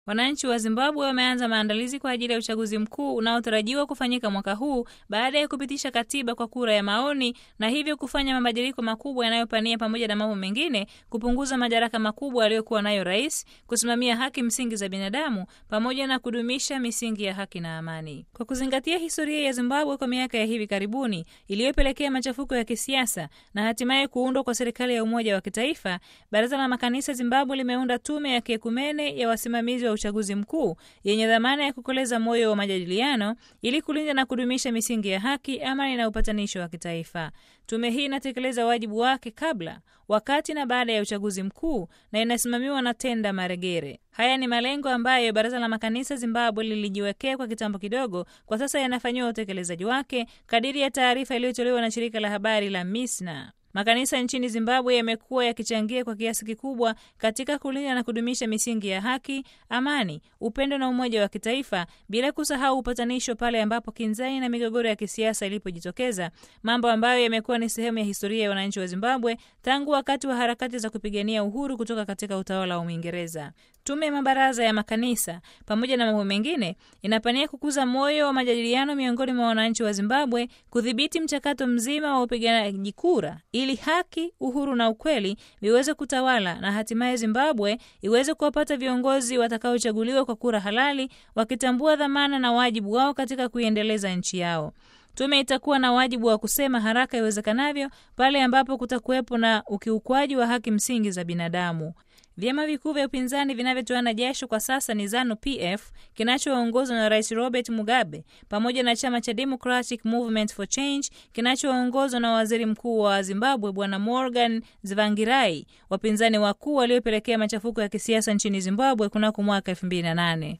Wananchi wa Zimbabwe wameanza maandalizi kwa ajili ya uchaguzi mkuu unaotarajiwa kufanyika mwaka huu baada ya kupitisha katiba kwa kura ya maoni na hivyo kufanya mabadiliko makubwa yanayopania pamoja na mambo mengine kupunguza madaraka makubwa aliyokuwa nayo rais, kusimamia haki msingi za binadamu pamoja na kudumisha misingi ya haki na amani. Kwa kuzingatia historia ya Zimbabwe kwa miaka ya hivi karibuni iliyopelekea machafuko ya kisiasa na hatimaye kuundwa kwa serikali ya umoja wa kitaifa, Baraza la Makanisa Zimbabwe limeunda tume ya kiekumene ya wasimamizi wa uchaguzi mkuu yenye dhamana ya kukoleza moyo wa majadiliano ili kulinda na kudumisha misingi ya haki, amani na upatanisho wa kitaifa. Tume hii inatekeleza wajibu wake kabla, wakati na baada ya uchaguzi mkuu na inasimamiwa na Tenda Maregere. Haya ni malengo ambayo Baraza la Makanisa Zimbabwe lilijiwekea kwa kitambo kidogo, kwa sasa yanafanyiwa utekelezaji wake kadiri ya taarifa iliyotolewa na shirika la habari la MISNA. Makanisa nchini Zimbabwe yamekuwa yakichangia kwa kiasi kikubwa katika kulinda na kudumisha misingi ya haki, amani, upendo na umoja wa kitaifa, bila kusahau upatanisho pale ambapo kinzani na migogoro ya kisiasa ilipojitokeza, mambo ambayo yamekuwa ni sehemu ya historia ya wananchi wa Zimbabwe tangu wakati wa harakati za kupigania uhuru kutoka katika utawala wa Uingereza. Tume ya mabaraza ya makanisa pamoja na mambo mengine inapania kukuza moyo wa majadiliano miongoni mwa wananchi wa Zimbabwe, kudhibiti mchakato mzima wa upiganaji kura ili haki, uhuru na ukweli viweze kutawala na hatimaye Zimbabwe iweze kuwapata viongozi watakaochaguliwa kwa kura halali, wakitambua dhamana na wajibu wao katika kuiendeleza nchi yao. Tume itakuwa na wajibu wa kusema haraka iwezekanavyo pale ambapo kutakuwepo na ukiukwaji wa haki msingi za binadamu. Vyama vikuu vya upinzani vinavyotoana jasho kwa sasa ni ZANU PF kinachoongozwa na Rais Robert Mugabe pamoja na chama cha Democratic Movement for Change kinachoongozwa na Waziri Mkuu wa Zimbabwe Bwana Morgan Tsvangirai, wapinzani wakuu waliopelekea machafuko ya kisiasa nchini Zimbabwe kunako mwaka 2008.